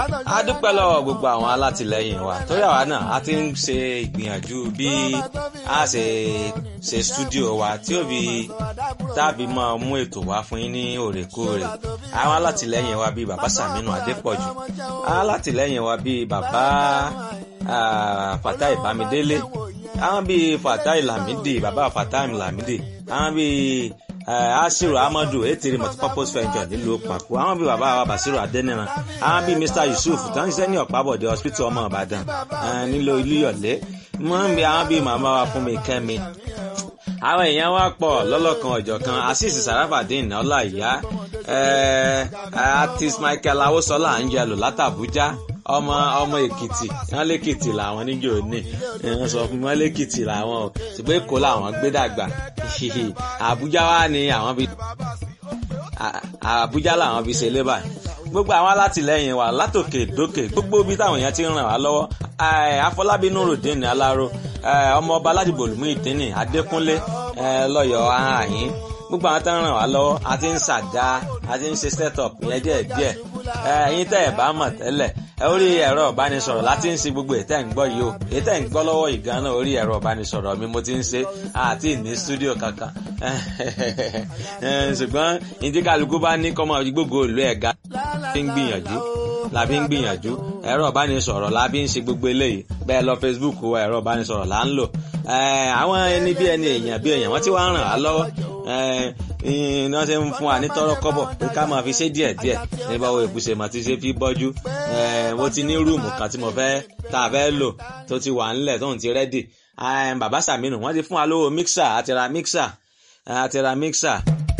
a dúpẹ́ lọ́wọ́ gbogbo àwọn alátìlẹyìn wa torí àwa náà a ti ń ṣe ìgbìyànjú bí a ṣe ṣe stúdíò wa tí ó fi tàbí máa mú ètò wá fún yín ní òrèkóòrè àwọn alátìlẹyìn wa bíi bàbá Sàmínú Adépọ̀jù alátìlẹyìn wa bíi bàbá Fatai Bámidélé àwọn bíi Fatai Lamidi bàbá Fatai Lamidi àwọn bíi asiru amadu etiri multipurpose venture nílùú pàkó àwọn bíi bàbá wa basiru adẹniran àwọn bíi mr yusuf tó ń ṣiṣẹ́ ní ọ̀pábọ̀dé hospital ọmọ ìbàdàn nílò ilúyọ̀lé wọ́n ń bí àwọn bíi màmá wa fún mi kẹ́mi àwọn èèyàn wa pọ̀ lọ́lọ́kan ọ̀jọ̀kan asis sarafadin ọláìyá artist michael awosola angelo látàbújá ọmọ ọmọ èkìtì wọn lèkìtì làwọn níjó ní wọn sọ fún wọn lèkìtì làwọn o ṣùgbọ́n èkó làwọn gbé dàgbà àbújá wa ni àwọn fi àbújá làwọn fi ṣe lébà gbogbo àwọn alátìlẹyìn wa látòkè dókè gbogbo ibi táwọn èèyàn ti ń ràn wá lọ́wọ́ afọlábí nurudeen alaro ọmọọba aládìbò lùmú ìdínì adékúnlé lọ́yọ̀ọ́ àhín gbogbo àwọn tó ń ràn wá lọ́wọ́ a ti ń ṣàdá a ti ń ṣe set up yẹn díẹ̀ díẹ̀ ẹ̀yin tẹ́ ẹ̀ bá mọ̀ tẹ́lẹ̀ orí ẹ̀rọ ìbánisọ̀rọ̀ láti ń ṣe gbogbo ètẹ́ ń gbọ́ yìí o ètẹ́ ń gbọ́ lọ́wọ́ ìgan náà orí ẹ̀rọ ìbánisọ̀rọ̀ mi mo ti ń ṣe àti ní stúdíò kankan ṣùgbọ́n ìdíkàlùkù bá ní kọ́mọ gbogbo ìlú ẹ̀ga fi ń gbìyànjú la fi ń gbìyànjú ẹ̀rọ ìbánisọ̀rọ̀ la fi ń ṣe gbogbo eléyìí bẹ́ẹ̀ lọ Facebook wa ẹ̀rọ ìbánisọ̀rọ̀ là ń lò àwọn ẹni bí ẹni èèyàn bí èèyàn wọ́n ti wá ń ràn á lọ́wọ́ ní wọ́n ṣe ń fún wa ní tọ́rọ́ kọ́bọ̀ pé ká máa fi ṣe díẹ̀ díẹ̀ nígbà wo ìbùsẹ̀ mà ti ṣe fi bọ́jú mo ti ní rúùmù kan tí mo fẹ́ tá a fẹ́ lò tó ti wà ńlẹ̀ tóun ti rẹ́dì bàbá Sàmínù wọ́n ti fún wa lówó mixer àti ra mixer àti ra mixer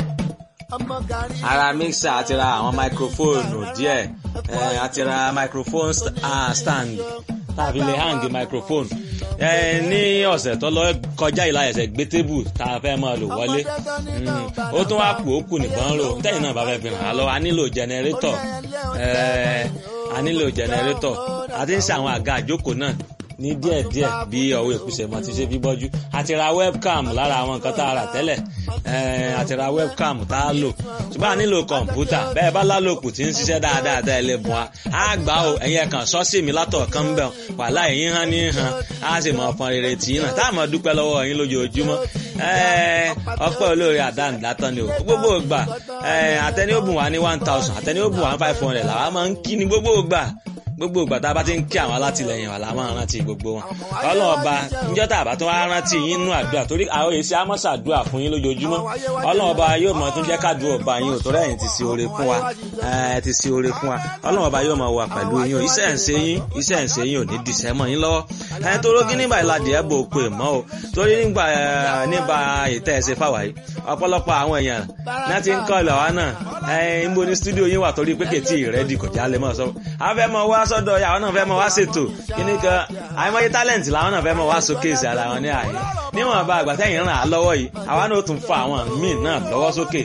ara mixer àti ra àwọn microphone díẹ̀ àti ra microphone stand tàbí lè hang microphone ní ọ̀sẹ̀ tó lọ kọjá ìlà ẹ̀sẹ̀ gbé tébù tá a fẹ́ máa lò wọlé ó tún wá pò ó kù nìkan rò tẹ́yìn náà bá fẹ́ fi hàn án lọ a nílò jẹnẹrétọ̀ a nílò jẹnẹrétọ̀ a ti ń ṣe àwọn àga àjókòó náà ní díẹ̀díẹ̀ bí ọwọ́ ìkúsẹ̀ mọ́ ti ṣe fi bọ́jú àti ra webcam lára àwọn nǹkan tá a rà tẹ́lẹ̀ àti ra webcam tá a lò ṣùgbọ́n a nílò kọ̀ǹpútà bẹ́ẹ̀ bá lálòkù tí ń ṣiṣẹ́ dáadáa tẹ́ ẹ lè bùn wa á gbà ó ẹ̀yin kan sọ́ọ̀sì mi látọ̀ kan bẹ̀ wàhálà ẹ̀yin hàn ní hàn á sì mọ̀ ọ̀pọ̀n rere tì í náà tá a mọ̀ dúpẹ́ lọ́wọ́ ẹ̀yin lójoojúmọ́ ọpẹ́ olóore àdáǹdátán ni o gbogbo ìgbà àtẹni ó bùn wá ní one thousand àtẹni ó bùn wá five hundred làwa máa ń kí ni gbogbo ìgbà gbogbo ìgbà tá a bá ti ń kí àwọn alátìlẹyìn wa la máa rántí gbogbo wọn ọlọ́run ọba níjọ́ tá a bá tún wá rántí yín nínú àdúrà torí àwọn èsì amọ́sàdúrà fún yín lójoojúmọ́ ọlọ́run ọba yóò mọ tún jẹ́ kádùn ọba yín ò tó rẹ̀ yín ti ṣe oore fún wa ti ṣe oore fún wa ọlọ́run ọba yóò mọ wà pẹ̀lú yín o iṣẹ́ ń ṣe yín iṣẹ́ ń ṣe yín ò ní dìṣẹ́ mọ́ yín lọ́wọ́ ẹ̀ tó rógí nígbà ìlàdí ẹ̀ bò kó èmọ́ o torí nígbà nígbà ìtẹ́ ẹ̀ ṣe fáwa yìí ọ̀pọ̀lọpọ̀ àwọn èèyàn náà ti ń kọ́ ìlọ̀ wa náà ẹ̀ ń bo ní stúdíò yín wà torí pé kètì ìrẹ́dì kò jálẹ̀ mọ́ sọ àwọn fẹ́ mọ wá sọ́dọ̀ yà àwọn náà fẹ́ mọ wá ṣètò kíní kan àìmọye talent làwọn náà fẹ́ mọ wá showcase ara wọn ní àyè níwọ̀n bá àgbà tẹ́yìn ràn á lọ́wọ́ yìí àwa náà tún fa àwọn míì náà lọ́wọ́ sókè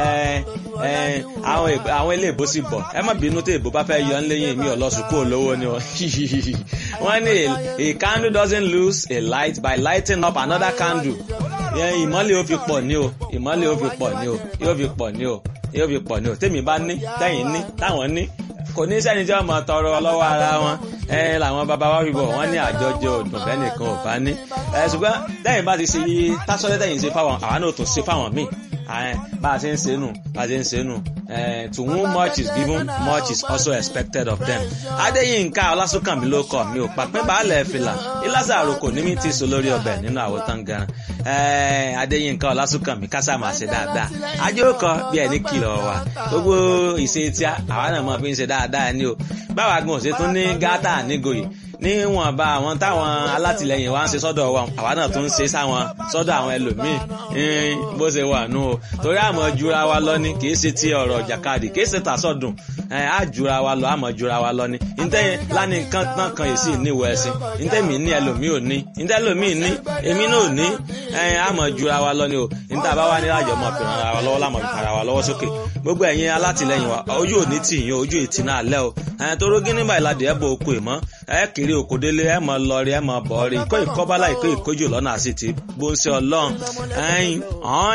àwọn ilé ìbò sì bọ̀ ẹ má bínú tí ìbò bá fẹ́ yọ ńlẹ́yìn mi ò lọ sùkúrò lówó ni wọ́n ní a candle doesn't lose a light by lighting up another candle ìmọ́lẹ̀ ó fi pọ̀ ní o ìmọ́lẹ̀ ó fi pọ̀ ní o yóò fi pọ̀ ní o yóò fi pọ̀ ní o tèmi bá ní tẹ́yìn ní táwọn ní kò ní sẹ́ni tí wọ́n mọ̀ tọrọ lọ́wọ́ ara wọn ẹ làwọn bàbá wa fìbọ̀ wọ́n ní àjọjọ òdùn bẹ́ẹ̀ nìkan ò bá ní. ẹ ṣùgbọ́n tẹ́yìn bá ti ṣe tásọ́lẹ́ tẹ́yìn ṣe fáwọn àwa náà tún ṣe fáwọn míì bá a ṣe ń ṣe nù bá a ṣe ń ṣe nù to whom much is given much is also expected of them. adéyínká ọlásùnkànmí ló kọ mi ò pàpín baálẹ̀ fìlà ìlàsà àròkò ní mi ti so lórí ọbẹ̀ nínú àwòtán gan adéyínká ọlásùnkànmí kásá máa ṣe dáadáa ajókòó bí ẹni kìlọ̀ wà gbogbo ìṣe tí àwa náà máa fi ń ṣe dáadáa ni o báwa gan ṣe tún ní gátà nígòyè níwọ̀nba àwọn táwọn alátìlẹyìn wa ń ṣe sọ́dọ̀ wa àwa náà tún ń ṣe sáwọn sọ́dọ̀ àwọn ẹlòmíì bó ṣe wà nù o torí àmọ́ jura wa lọ ni kì í ṣe ti ọ̀rọ̀ jàkadì kì í ṣe tàṣọ̀dùn á jura wa lọ àmọ́ jura wa lọ ni ntẹ́ lánìí kan náà kan yìí sì níwò ẹ̀sìn ntẹ́ mi ní ẹlòmíì ò ní ntẹ́ ẹlòmíì ní èmi náà ò ní àmọ́ jura wa lọ ni o ntẹ́ àbá wa ní láàjọ mọ̀ fìràn ara wa lọ́wọ́ lámọ̀ fìràn ara wa lọ́wọ́ sókè gbogbo ẹ̀yin alátìlẹyìn wa ojú òní tì yín ojú ìtì náà lẹ́ o torí gínígbà ìlàdí ẹ̀ bọ̀ okò ìmọ̀ ẹ̀ kiri òkòdélé ẹ̀ mọ̀ lọ́ọ̀rì ẹ̀ mọ̀ bọ̀ọ̀rì ìkó ìkọ́bálà ìkó ìkójò lọ́nà àṣetì bó ń ṣe ọlọ́run ẹ̀yìn